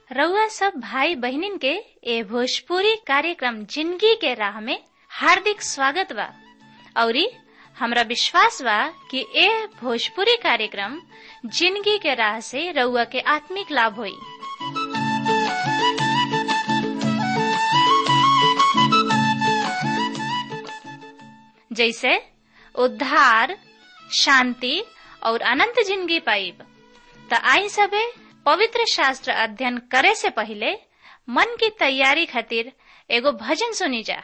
रउआ सब भाई बहिनीन के ए भोजपुरी कार्यक्रम जिंदगी के राह में हार्दिक स्वागत बा औरी हमरा विश्वास बा कि ए भोजपुरी कार्यक्रम जिंदगी के राह से रउआ के आत्मिक लाभ होई जैसे उद्धार शांति और अनंत जिंदगी पाइब त आई सबे पवित्र शास्त्र अध्ययन करे से पहले मन की तैयारी खातिर एगो भजन सुनी जा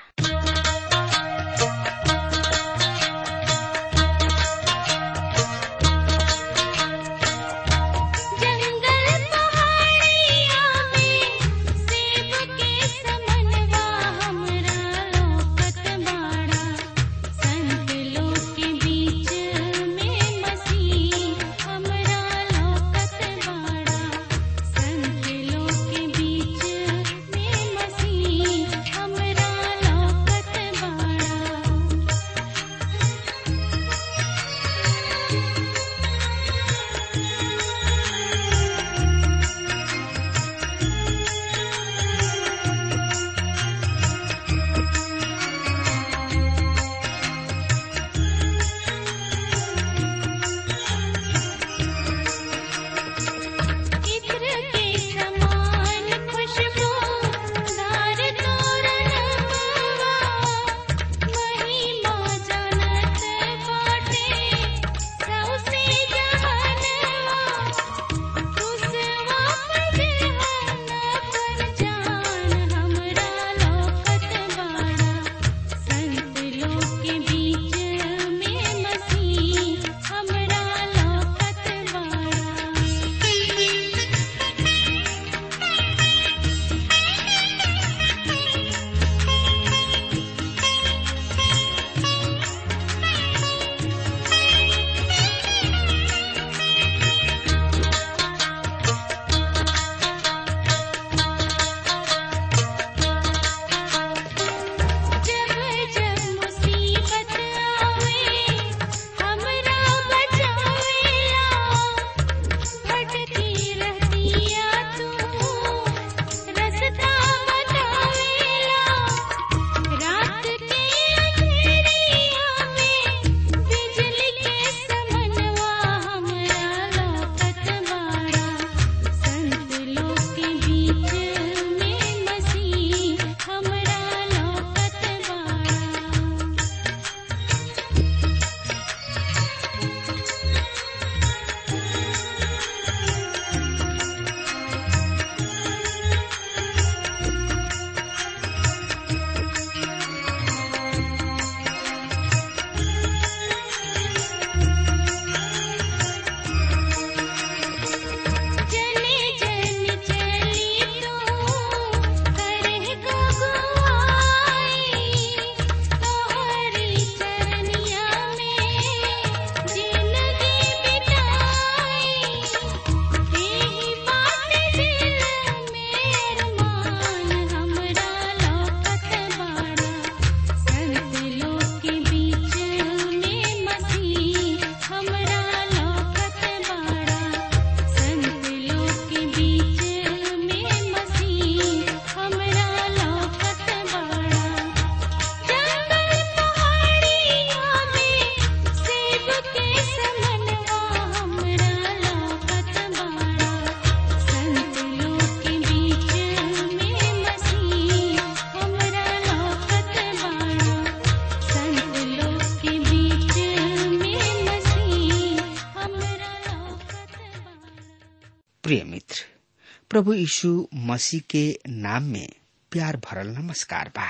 प्रिय मित्र प्रभु यीशु मसीह के नाम में प्यार भरल नमस्कार बा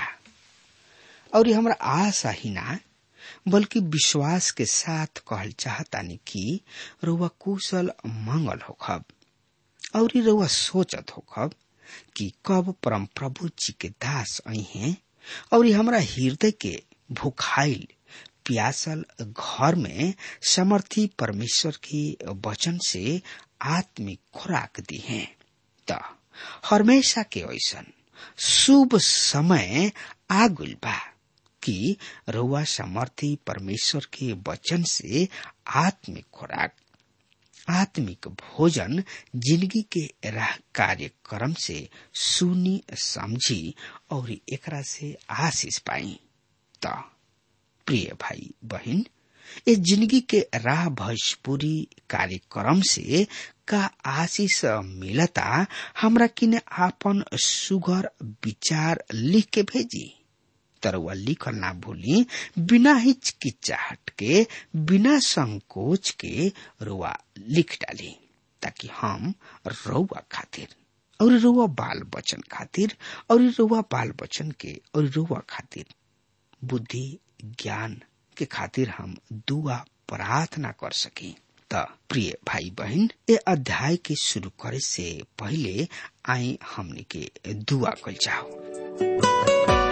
और हमरा आशा ही ना बल्कि विश्वास के साथ कहल चाहतानी कि रउआ कुशल मंगल होखब और रउआ सोचत होखब कि कब परम प्रभु जी के दास आई हैं और हमरा हृदय के भूखाइल प्यासल घर में समर्थी परमेश्वर के वचन से आत्मिक खुराक दी है त हमेशा के ऐसन शुभ समय आगुल बा कि रउआ समर्थी परमेश्वर के वचन से आत्मिक खुराक आत्मिक भोजन जिंदगी के राह कार्यक्रम से सुनी समझी और एकरा से आशीष पाई त प्रिय भाई बहन ये जिंदगी के राह भोजपुरी कार्यक्रम से का आशीष मिलता हमरा किने आपन सुगर विचार लिख के भेजी तरवा लिखल ना भूली बिना हिचकिचाहट के बिना संकोच के रुआ लिख डाली ताकि हम रउआ खातिर और रुआ बाल बचन खातिर और रुआ बाल बचन के और रुआ खातिर बुद्धि ज्ञान के खातिर हम दुआ प्रार्थना कर सकी त प्रिय भाई बहन ए अध्याय के शुरू करे से पहले आई हमने के दुआ कल जाओ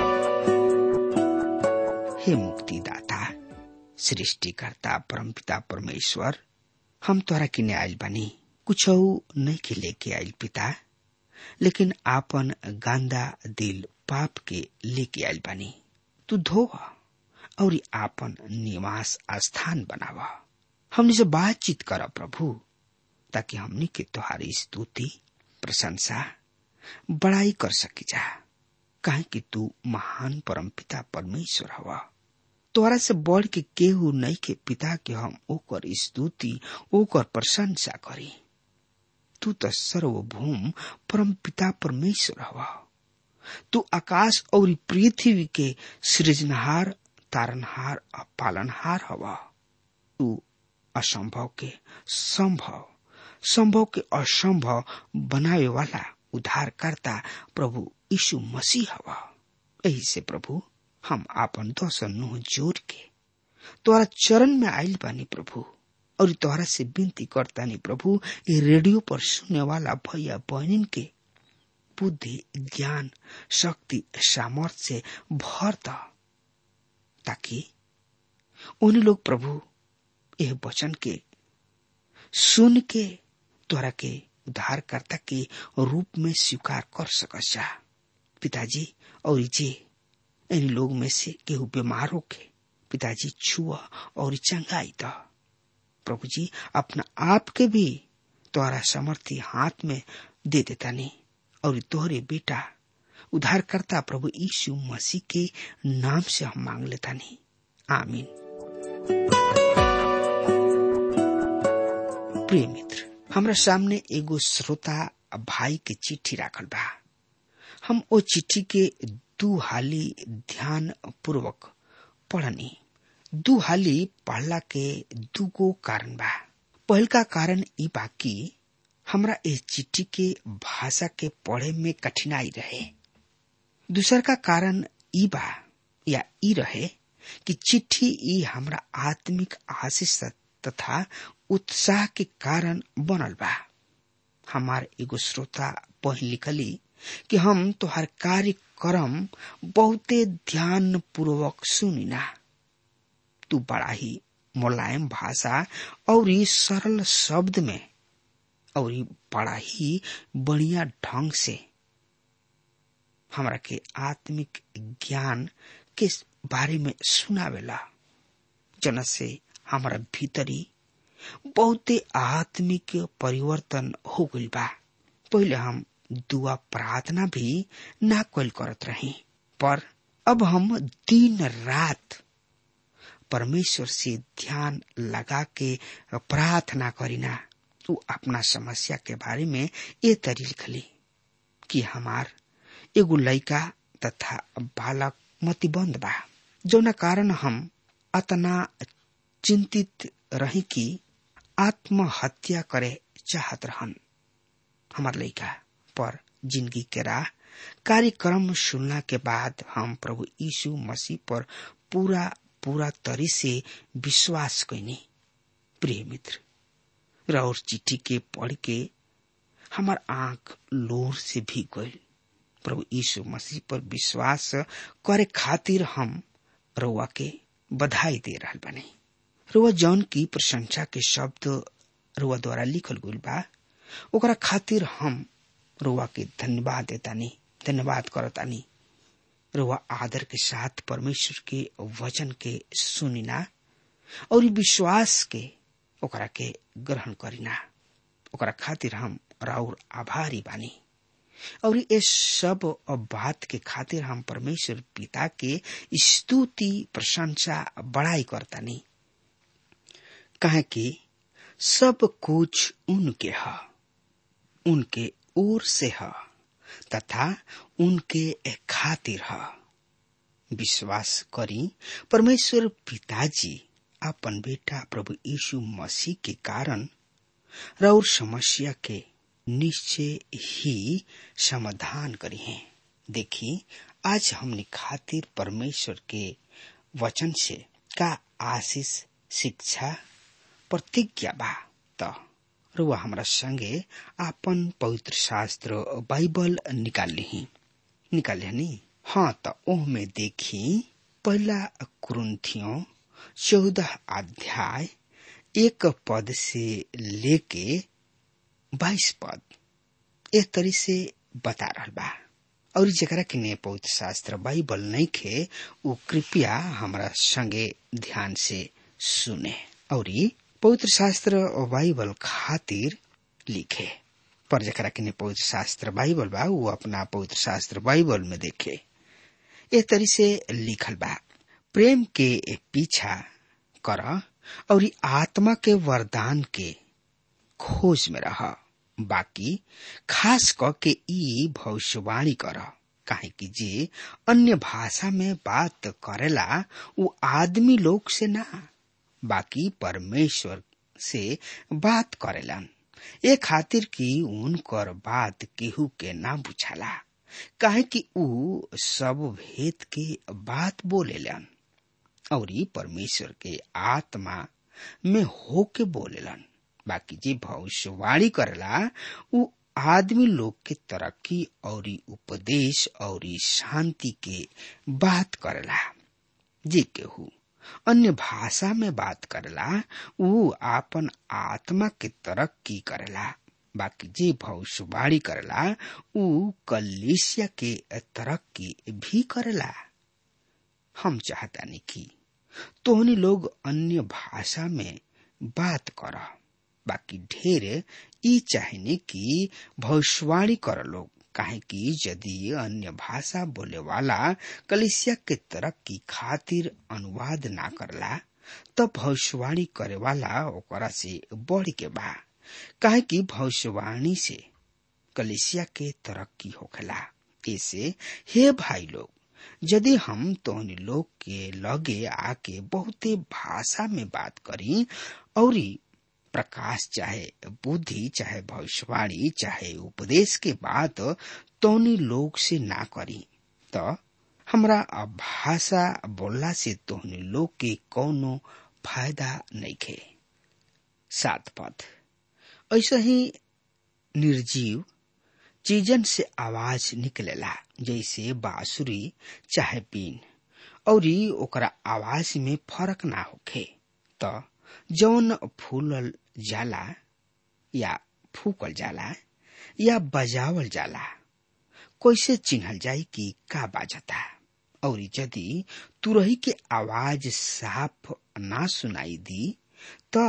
हे मुक्तिदाता सृष्टिकर्ता परमपिता परमेश्वर हम तोरा किने आयल बानी कुछ नहीं के लेके आयल पिता लेकिन आपन गांदा दिल पाप के लेके आयल बानी तू धोव और आपन निवास स्थान बनावा हमने से बातचीत कर प्रभु ताकि हमने के तुम्हारी स्तुति प्रशंसा बड़ाई कर सकी जा काहे कि तू महान परमपिता परमेश्वर हवा तोरा से बढ़ के केहू नहीं के पिता के हम ओकर स्तुति ओकर प्रशंसा करी तू तो सर्वभूम परम पिता परमेश्वर हवा तू आकाश और पृथ्वी के सृजनहार तारनहार और पालनहार हवा तू असंभव के संभव संभव के असंभव बनावे वाला उद्धारकर्ता प्रभु यीशु मसीह हवा यही से प्रभु हम आपन दस नुह जोड़ के तोरा चरण में आयल बानी प्रभु और तोहरा से विनती करता नहीं प्रभु ये रेडियो पर सुनने वाला भैया बहनिन के बुद्धि ज्ञान शक्ति सामर्थ्य से भर द ताकि उन लोग प्रभु यह वचन के सुन के तोरा के उद्धारकर्ता के रूप में स्वीकार कर सकस जा पिताजी और जे इन लोग में से केहू बीमार होके पिताजी छुआ और चंगाई द प्रभु जी अपना आप के भी तोहरा समर्थी हाथ में दे देता नहीं और तोहरे बेटा उद्धारकर्ता प्रभु यीशु मसीह के नाम से हम मांग लेता नहीं आमीन प्रिय मित्र हमरा सामने एगो श्रोता भाई के चिट्ठी राखल बा हम ओ चिट्ठी के दू हाली ध्यान पूर्वक पढ़नी दू हाली पढ़ला के दूगो कारण बा पहलका कारण ई बा कि हमरा इस चिट्ठी के भाषा के पढ़े में कठिनाई रहे दूसर का कारण ई बा या ई रहे कि चिट्ठी ई हमरा आत्मिक आशीष तथा उत्साह के कारण बनल बा हमार एगो श्रोता पढ़ लिखली कि हम तोहर कार्यक्रम बहुते ध्यान पूर्वक सुनिना तू बड़ा ही मुलायम भाषा और सरल शब्द में और बड़ा ही बढ़िया ढंग से हमरा के आत्मिक ज्ञान के बारे में सुनावेला जन से हमारा भीतरी बहुते आत्मिक परिवर्तन हो गइल बा पहले हम दुआ प्रार्थना भी ना कल करत रही पर अब हम दिन रात परमेश्वर से ध्यान लगा के प्रार्थना करीना तू अपना समस्या के बारे में ये तरी लिखली कि हमार एगो लड़का तथा बालक मतिबंद बा जौना कारण हम अतना चिंतित रही कि आत्महत्या करे चाहत रहन हमार लड़का पर जिंदगी के राह कार्यक्रम सुनना के बाद हम प्रभु यीशु मसीह पर पूरा पूरा तरी से विश्वास कैनी प्रिय मित्र और चिट्ठी के पढ़ के हमार आंख लोर से भी गई प्रभु यीशु मसीह पर विश्वास करे खातिर हम रउआ के बधाई दे रहा बने रुआ जौन की प्रशंसा के शब्द रुआ द्वारा लिखल गई बा ओकरा खातिर हम रुआ के धन्यवाद देतानी धन्यवाद करतानी रुआ आदर के साथ परमेश्वर के वचन के सुनिना और विश्वास के ओकरा के ग्रहण करिना ओकरा खातिर हम राउर आभारी बानी और ये सब बात के खातिर हम परमेश्वर पिता के स्तुति प्रशंसा बड़ाई करतानी कहे कि सब कुछ उनके है उनके ओर से है तथा उनके खातिर है विश्वास करी परमेश्वर पिताजी अपन बेटा प्रभु यीशु मसीह के कारण और समस्या के निश्चय ही समाधान करी है देखी आज हमने खातिर परमेश्वर के वचन से का आशीष शिक्षा प्रतिज्ञा बा त रुआ हमरा संगे आपन पवित्र शास्त्र बाइबल निकाल ली निकाल नी हाँ त ओह में देखी पहला कुरुन्थियों चौदह अध्याय एक पद से लेके बाईस पद एक तरी से बता रहा बा और जरा के ने पवित्र शास्त्र बाइबल नहीं खे वो कृपया हमरा संगे ध्यान से सुने और पवित्र शास्त्र बाइबल खातिर लिखे पर जरा के ने पवित्र शास्त्र बाइबल बा वो अपना पवित्र शास्त्र बाइबल में देखे ए तरी से लिखल बा प्रेम के पीछा कर और आत्मा के वरदान के खोज में रह बाकी खास क के ई भविष्यवाणी कर काहे कि जे अन्य भाषा में बात करेला वो आदमी लोग से ना बाकी परमेश्वर से बात करेलन ए खातिर कि उनकर बात केहू के ना बुझाला काहे कि ऊ सब भेद के बात बोलेलन और परमेश्वर के आत्मा में होके बोलेलन बाकी जे भविष्यवाणी करेला ऊ आदमी लोग के तरक्की और उपदेश और शांति के बात करेला जे केहू अन्य भाषा में बात करेला ऊ आपन आत्मा के तरक्की करेला बाकी जे भविष्यवाणी करेला ऊ कलिसिया के तरक्की भी करेला हम चाहता नहीं कि तोहनी लोग अन्य भाषा में बात कर बाकी ढेर ई चाहने कि भविष्यवाणी कर लोग काहे कि यदि अन्य भाषा बोले वाला कलिसिया के तरक्की खातिर अनुवाद ना करला तो भविष्यवाणी करे वाला ओकरा से बढ़ के बा काहे कि भविष्यवाणी से कलिसिया के तरक्की होखेला ऐसे हे भाई लोग यदि हम तोहनी लोग के लगे आके बहुते भाषा में बात करी और प्रकाश चाहे बुद्धि चाहे भविष्यवाणी चाहे उपदेश के बात तोहनी लोग से ना करी तो हमरा भाषा बोलला से तोहनी लोग के कौनो फायदा नहीं खे सात पद ऐसा ही निर्जीव चीजन से आवाज निकलेला जैसे बांसुरी चाहे बीन और ओकरा आवाज में फर्क ना होखे तो जौन फूलल जाला या फूकल जाला या बजावल जाला कैसे चिन्हल जाई कि का बाजता और यदि तुरही के आवाज साफ ना सुनाई दी तो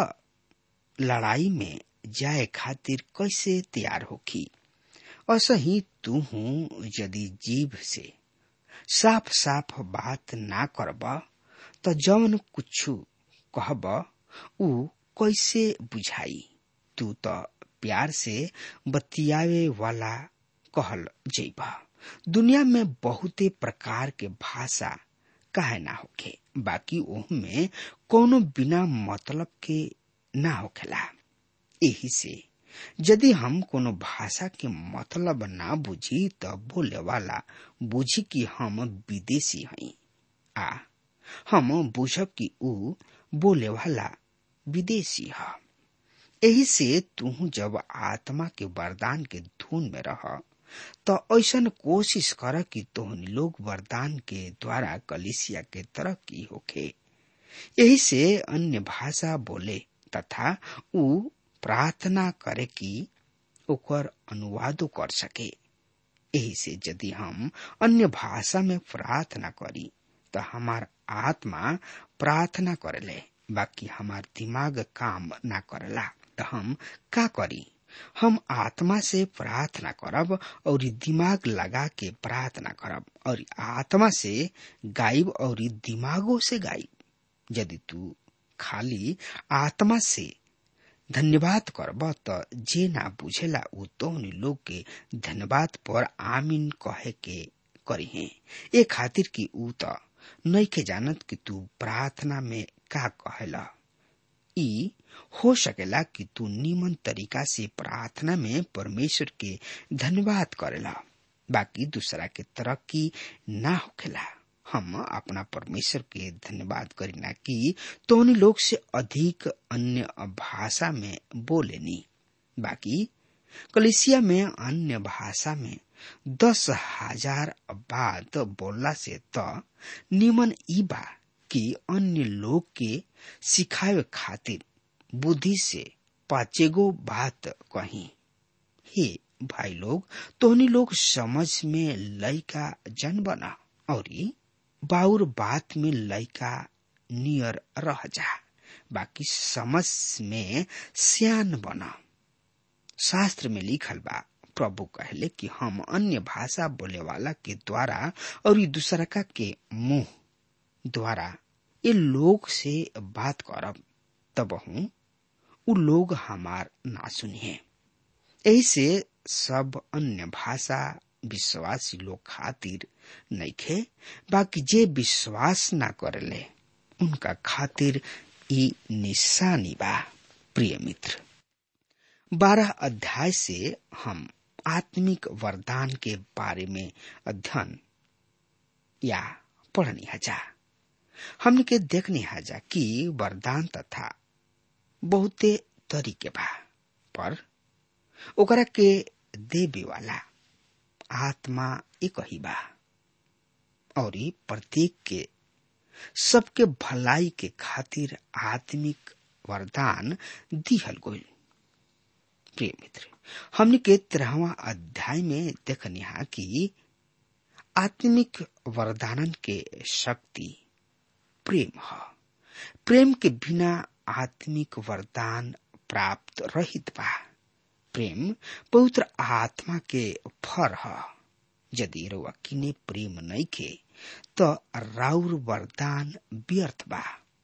लड़ाई में जाए खातिर कैसे तैयार होखी असही तू यदि जीव से साफ साफ बात ना करब तो जौन कुछ कहब ऊ कैसे बुझाई तू तो प्यार से बतियावे वाला कहल जैब दुनिया में बहुते प्रकार के भाषा काहे ना होखे बाकी ओहमे कोनो बिना मतलब के ना होखेला यही से यदि हम कोनो भाषा के मतलब ना बुझी तो बोले वाला बुझी कि हम विदेशी हई आ हम बुझब कि ऊ बोले वाला विदेशी है यही से तू जब आत्मा के वरदान के धुन में रह तो ऐसा कोशिश कर कि तोहनी लोग वरदान के द्वारा कलिसिया के तरक्की होखे यही से अन्य भाषा बोले तथा ऊ प्रार्थना करे कि ओकर अनुवादो कर सके यही से यदि हम अन्य भाषा में प्रार्थना करी तो हमार आत्मा प्रार्थना करेले बाकी हमार दिमाग काम ना करेला तो हम का करी हम आत्मा से प्रार्थना करब और दिमाग लगा के प्रार्थना करब और आत्मा से गायब और दिमागो से गायब यदि तू खाली आत्मा से धन्यवाद करब त जे ना बुझेला उ तोहनी लोग के धन्यवाद पर आमीन कहे के करी है ए खातिर कि उ त नइखे जानत कि तू प्रार्थना में का कहेला ई हो सकेला कि तू निमन तरीका से प्रार्थना में परमेश्वर के धन्यवाद करेला बाकी दूसरा के तरक्की ना होखेला हम अपना परमेश्वर के धन्यवाद करीना कि तोहनी लोग से अधिक अन्य भाषा में बोलेनी बाकी कलिसिया में अन्य भाषा में दस हजार बात बोलला से त निमन ई बा कि अन्य लोग के सिखावे खातिर बुद्धि से पाचेगो बात कही हे भाई लोग तोहनी लोग समझ में लइका जन बना और बाउर बात में लइका नियर रह जा बाकी समझ में सियान बना शास्त्र में लिखल बा प्रभु कहले कि हम अन्य भाषा बोले वाला के द्वारा और दूसरा का के मुंह द्वारा ये लोग से बात करब तब हूँ उ लोग हमार ना सुनिए ऐसे सब अन्य भाषा विश्वासी लोग खातिर नइखे बाकी जे विश्वास ना करले उनका खातिर ई निशानी बा प्रिय मित्र बारह अध्याय से हम आत्मिक वरदान के बारे में अध्ययन या पढ़नी हजा हमने के देखने हजा कि वरदान तथा बहुते तरीके बा पर ओकरा के देवे वाला आत्मा एक ही बा और प्रत्येक के सबके भलाई के खातिर आत्मिक वरदान दिहल गईल प्रिय मित्र हमने के तेरहवा अध्याय में देखनिहा कि आत्मिक वरदानन के शक्ति प्रेम ह प्रेम के बिना आत्मिक वरदान प्राप्त रहित बा प्रेम पवित्र आत्मा के फर ह यदि रउआ किने प्रेम नइखे त राउर वरदान व्यर्थ बा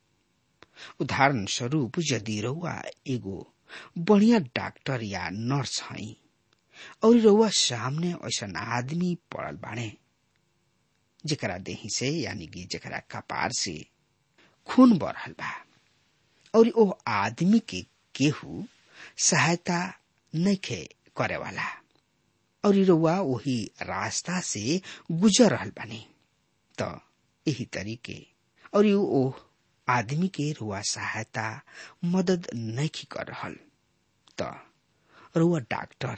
उदाहरण स्वरूप यदि रउआ एगो बढ़िया डॉक्टर या नर्स हई और रउआ सामने ऐसा आदमी पड़ल बाणे जेकरा देही से यानी कि जेकरा कपार से खून बरहल बा और ओ आदमी के केहू सहायता नइखे करे वाला और रउआ वही रास्ता से गुजर रहल बानी त यही तरीके और ओ आदमी के रुआ सहायता मदद नहीं कर रहल त रुआ डॉक्टर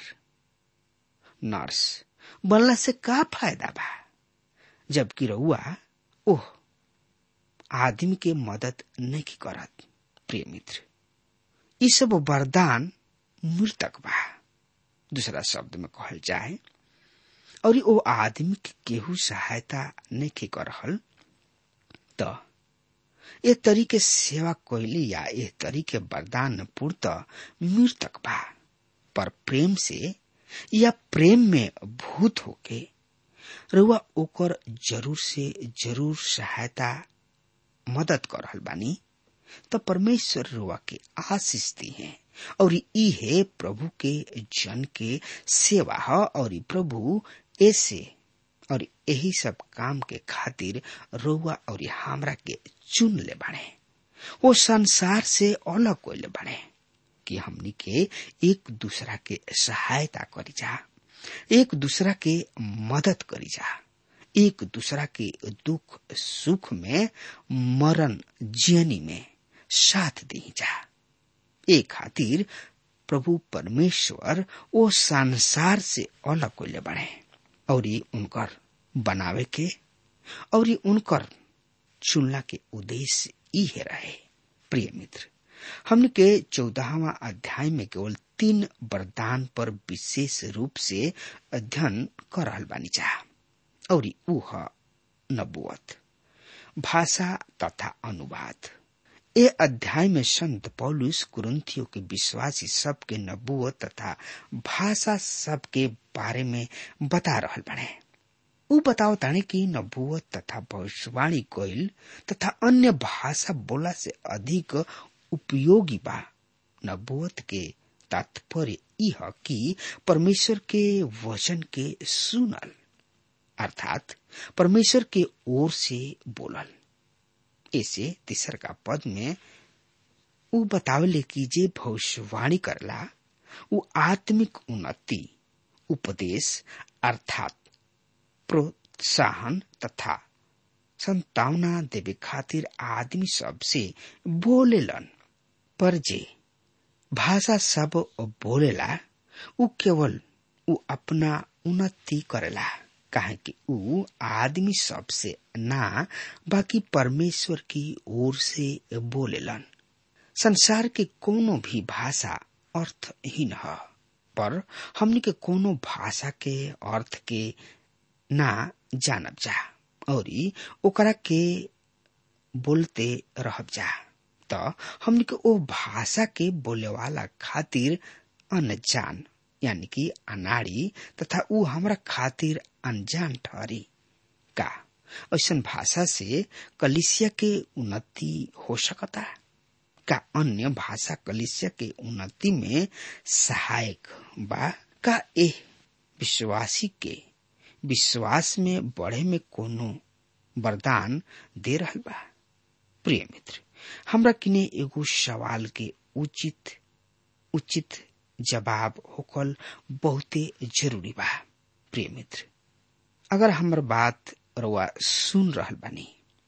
नर्स बनला से का फायदा बा जबकि रउआ ओह आदमी के मदद नहीं करत प्रिय मित्र ये सब वरदान मृतक बा दूसरा शब्द में कहल जाए और ओ आदमी के केहू सहायता नहीं कर रहल त ए तरीके सेवा कोइली या ए तरीके वरदान पूर्त मृतक बा पर प्रेम से या प्रेम में भूत होके रुआ ओकर जरूर से जरूर सहायता मदद कर रहल बानी तो परमेश्वर रुआ के आशीष दी है और ई है प्रभु के जन के सेवा है और प्रभु ऐसे और यही सब काम के खातिर रोवा और हमरा के चुन ले बने वो संसार से अलग कोले बने कि हमनी के एक दूसरा के सहायता करी जा एक दूसरा के मदद करी जा एक दूसरा के दुख सुख में मरण जियनी में साथ दी जा एक खातिर प्रभु परमेश्वर वो संसार से अलग कोले बने और उनकर बनावे के और उनकर चुनला के उद्देश्य इहे रहे प्रिय मित्र हमने के चौदहवा अध्याय में केवल तीन वरदान पर विशेष रूप से अध्ययन कर रहल बानी चाह और ऊ नबुअत भाषा तथा अनुवाद ए अध्याय में संत पौलुस कुरुंथियों के विश्वासी सब के नबूत तथा भाषा सब के बारे में बता रहल बने उ बताओ ताने कि नबूत तथा भविष्यवाणी कोयल तथा अन्य भाषा बोला से अधिक उपयोगी बा नबूत के तात्पर्य यह कि परमेश्वर के वचन के सुनल अर्थात परमेश्वर के ओर से बोलल ऐसे तीसर का पद में उ बतावले कि जे भविष्यवाणी करला उ आत्मिक उन्नति उपदेश अर्थात प्रोत्साहन तथा संतावना देवे खातिर आदमी सब से बोलेलन पर जे भाषा सब बोलेला उ केवल उ अपना उन्नति करेला काहे कि उ आदमी सब से ना बाकी परमेश्वर की ओर से बोलेलन संसार के कोनो भी भाषा अर्थहीन है पर हमनी के कोनो भाषा के अर्थ के ना जानब जा और ओकरा के बोलते रहब जा त हमनी के ओ भाषा के बोले वाला खातिर अनजान यानी कि अनाड़ी तथा उ हमरा खातिर अनजान ठहरी का ऐसा भाषा से कलिसिया के उन्नति हो सकता का अन्य भाषा कलिसिया के उन्नति में सहायक बा का ए विश्वासी के विश्वास में बढ़े में कोनो वरदान दे रहल बा प्रिय मित्र हमरा किने एगो सवाल के उचित उचित जवाब होकल बहुते जरूरी बा प्रिय मित्र अगर हमर बात रउआ सुन रहल बानी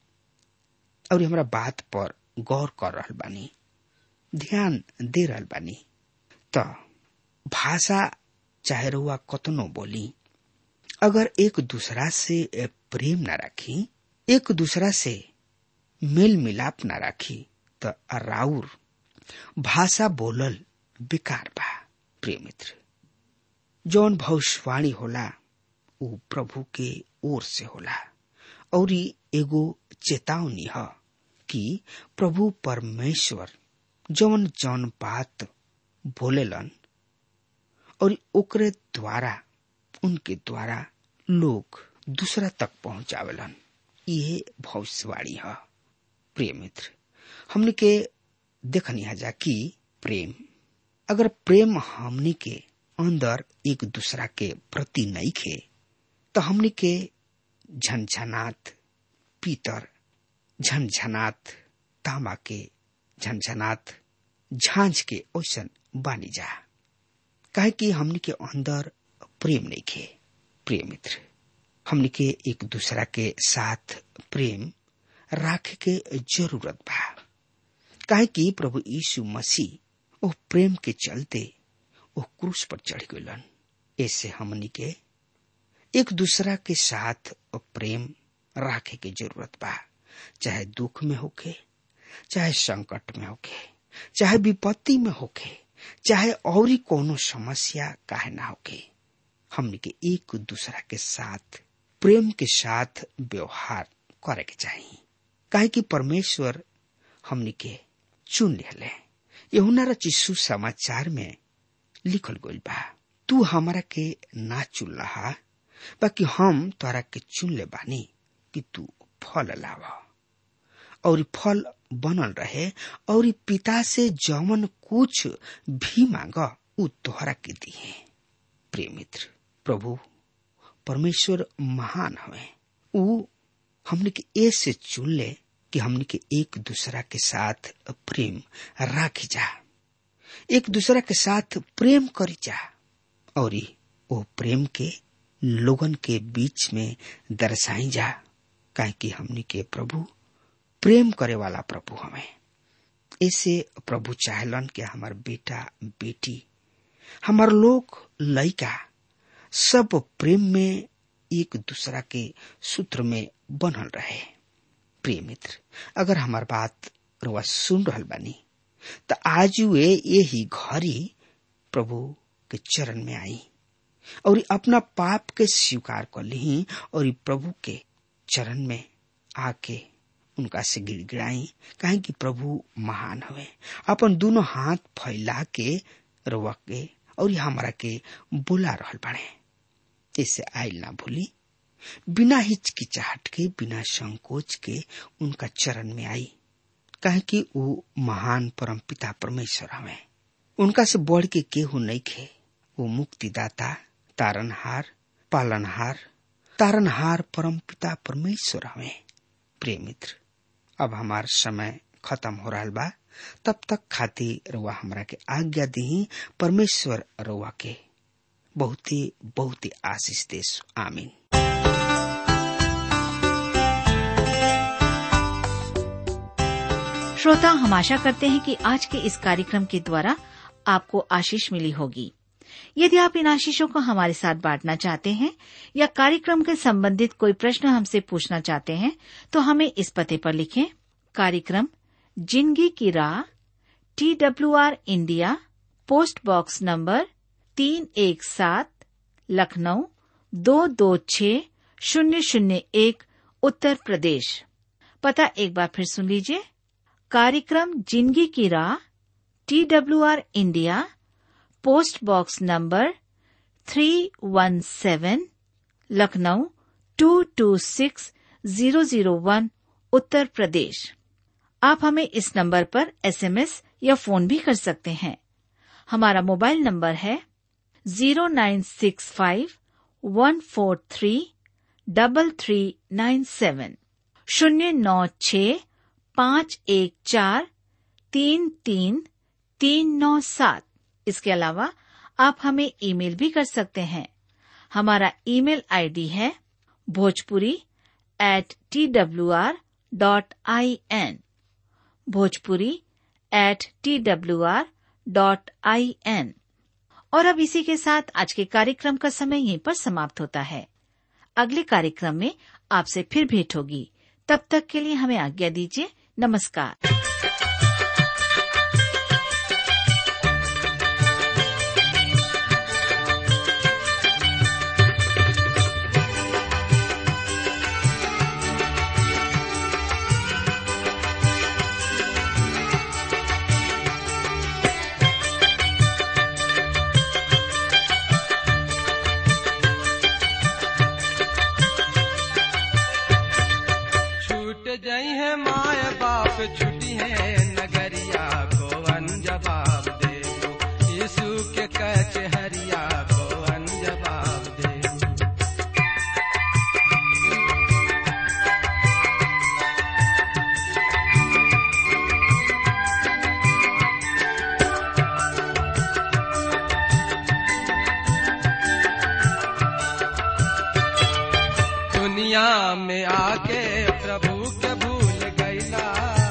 और हमरा बात पर गौर कर रहल बानी ध्यान दे रहल बानी त भाषा चाहे रउआ कतनो बोली अगर एक दूसरा से प्रेम न रखी एक दूसरा से मेल मिलाप न रखी त राउर भाषा बोलल बेकार बा प्रिय मित्र जौन भविष्यवाणी होला उ प्रभु के ओर से होला और एगो चेतावनी है कि प्रभु परमेश्वर जौन जौन बात बोलेलन और ओकरे द्वारा उनके द्वारा लोग दूसरा तक पहुंचावेलन ये भविष्यवाणी है प्रिय मित्र हमने के देखनी जा कि प्रेम अगर प्रेम हमनी के अंदर एक दूसरा के प्रति नहीं खे तो हमनी के झनझनात पीतर झनझनात तांबा के झनझनात झांझ के ओसन बानी जा काहे कि हमनी के अंदर प्रेम नहीं खे प्रिय मित्र हमनी के एक दूसरा के साथ प्रेम राखे के जरूरत बा काहे कि प्रभु यीशु मसीह ओ प्रेम के चलते ओ क्रूस पर चढ़ गलन ऐसे हमनी के एक दूसरा के साथ प्रेम राखे के जरूरत बा चाहे दुख में होके चाहे संकट में होके चाहे विपत्ति में होके चाहे और कोनो समस्या काहे ना होके हमनी के एक दूसरा के साथ प्रेम के साथ व्यवहार करे के चाहिए काहे कि परमेश्वर हमनी के चुन ले यहुना रचिसु समाचार में लिखल गइल बा तू हमारा के ना चुन रहा बाकी हम तोरा के चुन ले बानी कि तू फल लावा और फल बनल रहे और पिता से जमन कुछ भी मांग उ तोहरा के दिए प्रिय मित्र प्रभु परमेश्वर महान हवे उ हमने के ए से चुन ले कि हमने के एक दूसरा के साथ प्रेम राखी जा एक दूसरा के साथ प्रेम करी जा और वो प्रेम के लोगन के बीच में दर्शाई जा काहे कि हमनी के प्रभु प्रेम करे वाला प्रभु हमें ऐसे प्रभु चाहलन कि हमार बेटा बेटी हमार लोग लइका सब प्रेम में एक दूसरा के सूत्र में बनल रहे प्रिय मित्र अगर हमार बात रुआ सुन रहल बानी तो आज वे यही घड़ी प्रभु के चरण में आई और अपना पाप के स्वीकार कर ली और प्रभु के चरण में आके उनका से गिड़गिड़ाई काहे कि प्रभु महान हवे अपन दोनों हाथ फैला के रुआ के और हमारा के बुला रहल बाड़े इसे आयल ना भूली बिना हिचकिचाहट के बिना संकोच के उनका चरण में आई काहे कि वो महान परम पिता परमेश्वर हवे उनका से बढ़ के केहू नहीं खे वो मुक्तिदाता तारनहार पालनहार तारनहार परम पिता परमेश्वर हवे प्रिय मित्र अब हमार समय खत्म हो रहा बा तब तक खातिर रुआ हमरा के आज्ञा दी परमेश्वर रुआ के बहुत ही बहुत ही आशीष देश आमीन श्रोता हम आशा करते हैं कि आज के इस कार्यक्रम के द्वारा आपको आशीष मिली होगी यदि आप इन आशीषों को हमारे साथ बांटना चाहते हैं या कार्यक्रम के संबंधित कोई प्रश्न हमसे पूछना चाहते हैं तो हमें इस पते पर लिखें कार्यक्रम जिंदगी की राह T W R India post box number तीन एक सात लखनऊ दो दो छ शून्य शून्य एक उत्तर प्रदेश पता एक बार फिर सुन लीजिए कार्यक्रम जिंदगी की राह T W R India post box number three one seven Lucknow two two six zero zero one Uttar Pradesh आप हमें इस नंबर पर एसएमएस या फोन भी कर सकते हैं हमारा मोबाइल नंबर है zero nine six five one four three double three nine seven शून्य नौ छ पाँच एक चार तीन तीन तीन नौ सात इसके अलावा आप हमें ईमेल भी कर सकते हैं हमारा ईमेल आईडी है Bhojpuri at T W R dot I N Bhojpuri at T W R dot I N और अब इसी के साथ आज के कार्यक्रम का समय यहीं पर समाप्त होता है अगले कार्यक्रम में आपसे फिर भेंट होगी तब तक के लिए हमें आज्ञा दीजिए नमस्कार छूट जई है माय बाप छुटी है नगरिया को जवाब दे यीशु के कच हरिया को जवाब दे दुनिया में आके प्रभु के भूल गईला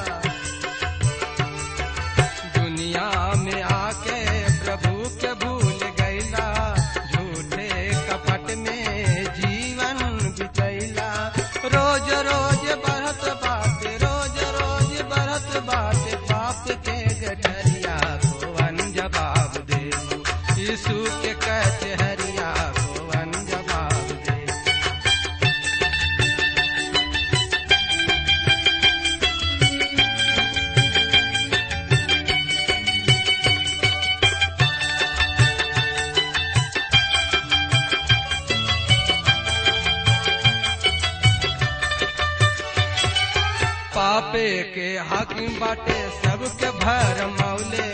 दुनिया में आके प्रभु के भूल गईला झूठे कपट में जीवन बितैला रोज रोज बढ़त बात रोज रोज बढ़त बात पाप के गठरिया को जवाब दे यीशु के कचहरिया को जवाब दे पापे के हाकिम बाटे सबके भर मौले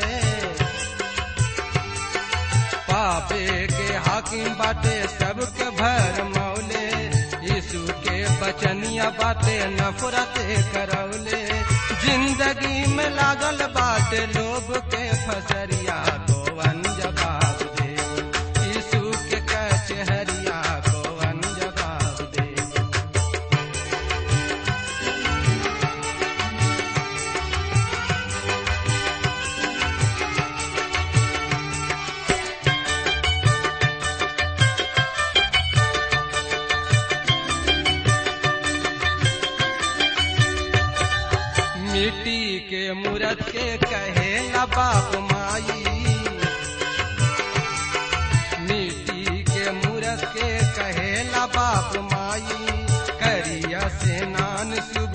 पापे के हाकिम बाटे सबके भर मौले यीशु के बचनिया बाटे नफरत करौले जिंदगी में लागल बाटे लोभ के फसरिया को जवाब दे यीशु के कचहरिया को जवाब दे मिट्टी के मूरत के कहे ला बाप माई मिट्टी के मूरत के कहे ला बाप माई करिया से नान शुभ